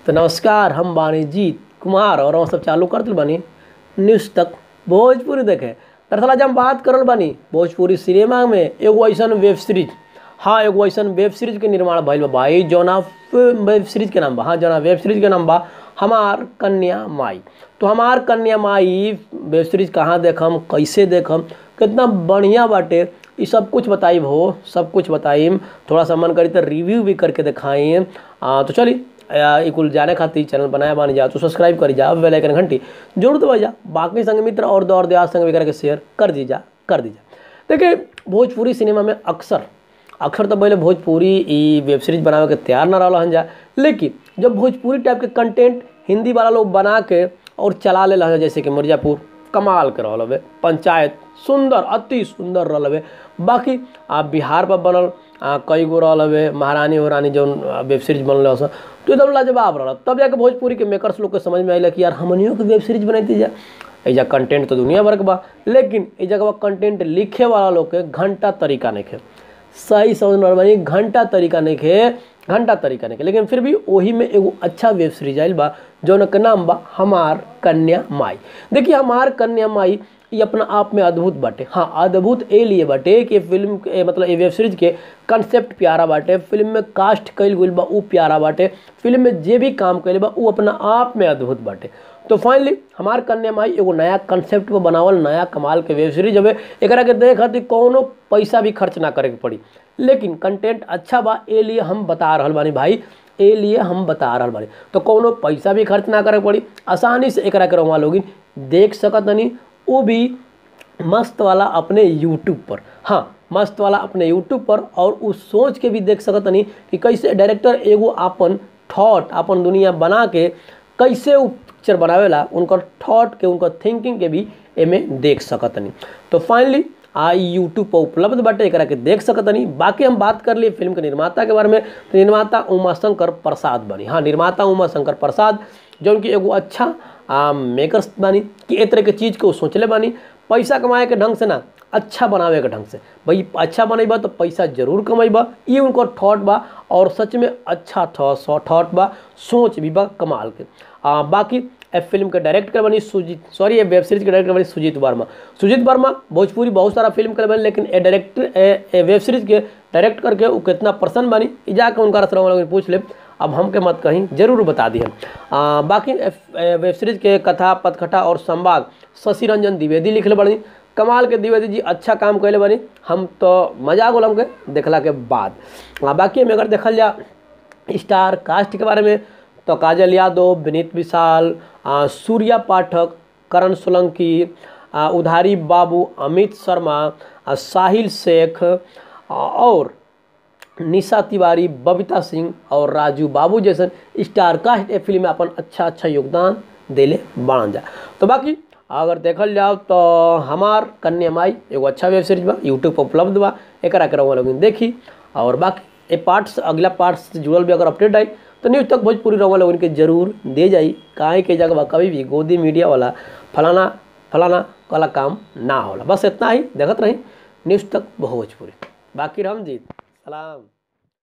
तो नमस्कार हम बानी जीत कुमार और हम सब चालू कर दिल बानी न्यूज़ तक भोजपुरी देखे दरअसल आज हम बात करल बानी भोजपुरी सिनेमा में एगो ऐसन वेब सीरीज हाँ एगो ऐसन वेब सीरीज के निर्माण भइल बा भाई जौना वेब सीरीज के नाम बा हाँ जौना वेब सीरीज के नाम बा हमार कन्या माई तो हमार कन्या माई वेब सीरीज कहाँ देखम कैसे देखम कितना बढ़िया बाटे ये सब कुछ बताइब हो सब कुछ बताइम थोड़ा सा मन करी तो रिव्यू भी करके दिखाइम आ, तो चली ई कुल जाने खातिर चैनल बनाया बानी जा तो सब्सक्राइब करी जा बेल आइकन घंटी जरूर दबा जा बाकी संग मित्र और दौर दियार संग भी करके शेयर कर दी जा कर दी जा देखिए भोजपुरी सिनेमा में अक्सर अक्सर तो पहले भोजपुरी ई वेब सीरीज बनावे के तैयार ना रहल जा लेकिन जब भोजपुरी टाइप के कंटेंट हिंदी वाला लोग बना के और चला ले रहे जैसे कि मिर्जापुर कमाल के रहल हवे पंचायत सुंदर अति सुंदर रहल हवे बाकी आ बिहार पर बनल आ, कई गो रहल हवे महारानी हो रानी जौन वेब सीरीज बनल हस तो एकदम लाजवाब रहल तब जाके भोजपुरी के मेकर्स लोग के समझ में आइल कि यार हमनियों के वेब सीरीज बनैती जा एजा कंटेंट तो दुनिया भर के बा लेकिन ए जगह कंटेंट लिखे वाला लोग के घंटा तरीका नहीं खे सही समझ में बानी घंटा तरीका नहीं खे घंटा तरीका नहीं खे लेकिन फिर भी वही में एगो अच्छा वेब सीरीज आइल बा जौन के नाम बा हमार कन्या माई देखिए हमार कन्या माई ये अपना आप में अद्भुत बाटे हाँ अद्भुत ए लिए बाटे कि फिल्म के मतलब ये वेब सीरीज के कंसेप्ट प्यारा बाटे फिल्म में कास्ट कईल गईल बा ऊ प्यारा बाटे फिल्म में जे भी काम कईल बा ऊ अपना आप में अद्भुत बाटे तो फाइनली हमार कन्या माई एगो नया कंसेप्ट पर बनावल नया कमाल के वेब सीरीज हवे एकरा के देखे खातिर कौनो पैसा भी खर्च ना करे के पड़ी लेकिन कंटेंट अच्छा बा ए लिए हम बता रहल बानी भाई ए लिए हम बता रहल बानी तो कौनो पैसा भी खर्च ना करे के पड़ी आसानी से एकरा के रहुआ लोगिन देख सकतनी वो भी मस्त वाला अपने यूट्यूब पर हाँ मस्त वाला अपने यूट्यूब पर और उस सोच के भी देख सकतनी कि कैसे डायरेक्टर एगो आपन थॉट अपन दुनिया बना के कैसे उ पिक्चर बनावेला उनकर थॉट के उनकर थिंकिंग के भी एमे देख सकतनी तो फाइनली आ यूट्यूब पर उपलब्ध बाटे एकरा के देख सकतनी बाकी हम बात कर लिए फिल्म के निर्माता के बारे में तो निर्माता उमाशंकर प्रसाद बनी हाँ निर्माता उमाशंकर प्रसाद जौन की एगो अच्छा आ, मेकर्स बानी कि ए तरह के चीज़ के वो सोचले बानी पैसा कमाए के ढंग से ना अच्छा बनावे के ढंग से भाई अच्छा बनेबा तो पैसा जरूर कमेबा ये उनकर थॉट बा और सच में अच्छा थॉट बा सोच भी बा कमाल के आ, बाकी ए फिल्म के डायरेक्ट कर बनी सुजीत सॉरी ये वेब सीरीज के डायरेक्टर बनी सुजीत वर्मा सुजीत वर्मा भोजपुरी बहुत सारा फिल्म कर बनी लेकिन ए डायरेक्टर ए वेब सीरीज के डायरेक्ट करके वो कितना प्रसन्न बनी ई जाके उनका रसरा पूछ ले अब हमके मत कहीं जरूर बता दिए बाकी वेब सीरीज के कथा पथकथा और संवाद शशि रंजन द्विवेदी लिखले बनी कमाल के द्विवेदी जी अच्छा काम कैले बनी हम तो मजा गोल हमके देखला के बाद आ, बाकी में अगर देखल जा स्टार कास्ट के बारे में तो काजल यादव विनीत विशाल आ, सूर्या पाठक करण सोलंकी आ, उधारी बाबू अमित शर्मा आ, साहिल शेख आ, और निशा तिवारी बबीता सिंह और राजू बाबू जैसन स्टार कास्ट ए फिल्म में अपन अच्छा अच्छा योगदान दिले बाण जा तो बाकी अगर देखल जाओ तो हमार कन्या माई एगो अच्छा वेब सीरीज बा यूट्यूब पर उपलब्ध बा एकरा के रहुआ लोग देखी और बाकी ए पार्ट से अगला पार्ट से जुड़ल भी अगर अपडेट आई तो न्यूज़ तक भोजपुरी रहुआ लोगन के जरूर दे जाई काहे के जगह कभी भी गोदी मीडिया वाला फलाना फलाना वाला काम ना होला बस इतना ही देखत रही न्यूज़ तक भोजपुरी बाकी हम जीत सलाम